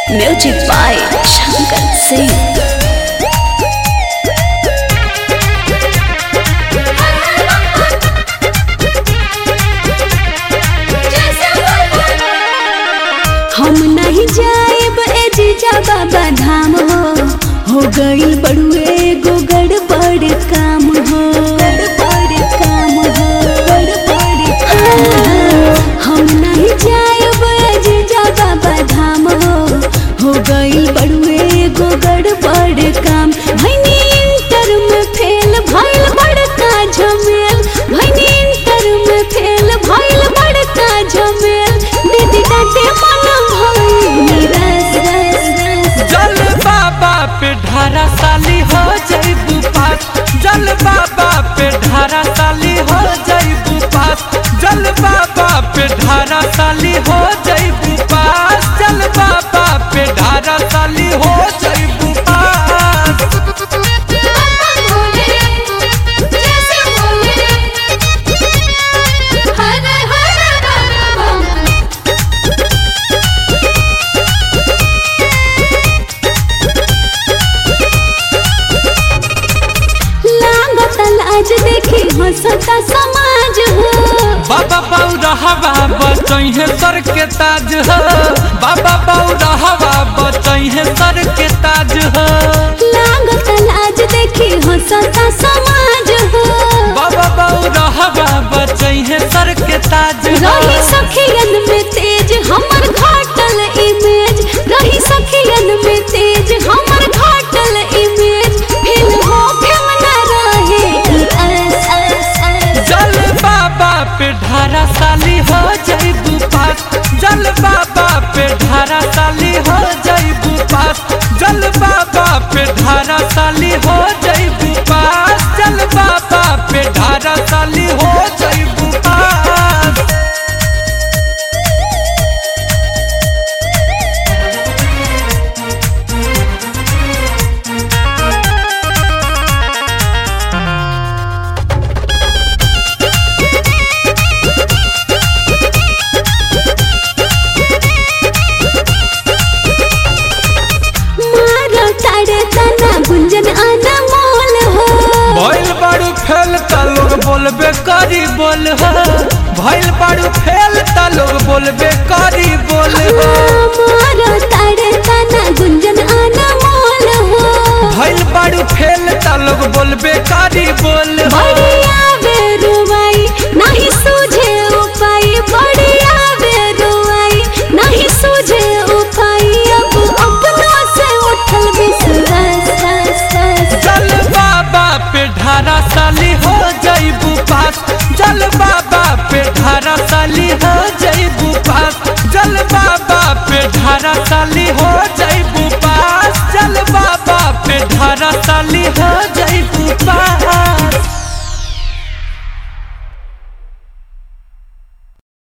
Music by Shankar Singh. हम नहीं जाएब ए जीजा बाबा धाम हो हो गई बड़ुए गो गड़बड़ काम हो गड़बड़ काम हो गड़बड़ काम हो। हम नहीं जाएब ए जीजा बाबा धाम हो हो गई बड़ुए गो गड़बड़ काम भैनी इंटर में फेल भइल बड़का झमेल भैनी इंटर में फेल भइल बड़का झमेल दीदी डांटे मन भइल रस रस रस जल बाबा पे ढारा साली हो जईबू पास जल बाबा पे ढारा साली हो जईबू पास जल बाबा पे ढारा साली हो जईबू पास जल बाबा पे ढारा साली हो जईबू पास लागत लाज देखी हंसता समाज हो बाबा बौरा हवा बचैहे सर के ताज हो बाबा बौरा हवा बचैहे सर के ताज हो लागत लाज देखी हंसता समाज हो बाबा बौरा हवा बचैहे सर के ताज हो रही सखियन में तेज हमर घाटल इमेज रही सखियन में तेज हमर घाटल इमेज फिर हो फिर न रहे ई अस अस अस जल बाबा पे ढारा साली हो जईबू पास जल बाबा पे ढारा साली हो जईबू पास जल बाबा पे ढारा साली हो जईबू पास जल बाबा पे ढारा साली हो जईबू पास मारो तारे तना गुंजन अनमोल हो भइल बाड़ू फेल त लोग बोलबे करी बोल हो भइल बाड़ू फेल त लोग बोलबे करी बोल हो मारो तारे तना गुंजन अनमोल हो भइल बाड़ू फेल त लोग बोलबे करी बोल हो बढ़िया बेरुआई नहीं सूझे उपाय बढ़िया बेरुआई नहीं सूझे उपाय अब अपना से उठल विश्वास रस रस जल बाबा पे ढारा साली हो जईबू पास जल बाबा पे ढारा साली हो जईबू पास जल बाबा पे ढारा साली हो जईबू पास जल बाबा पे ढारा साली हो जईबू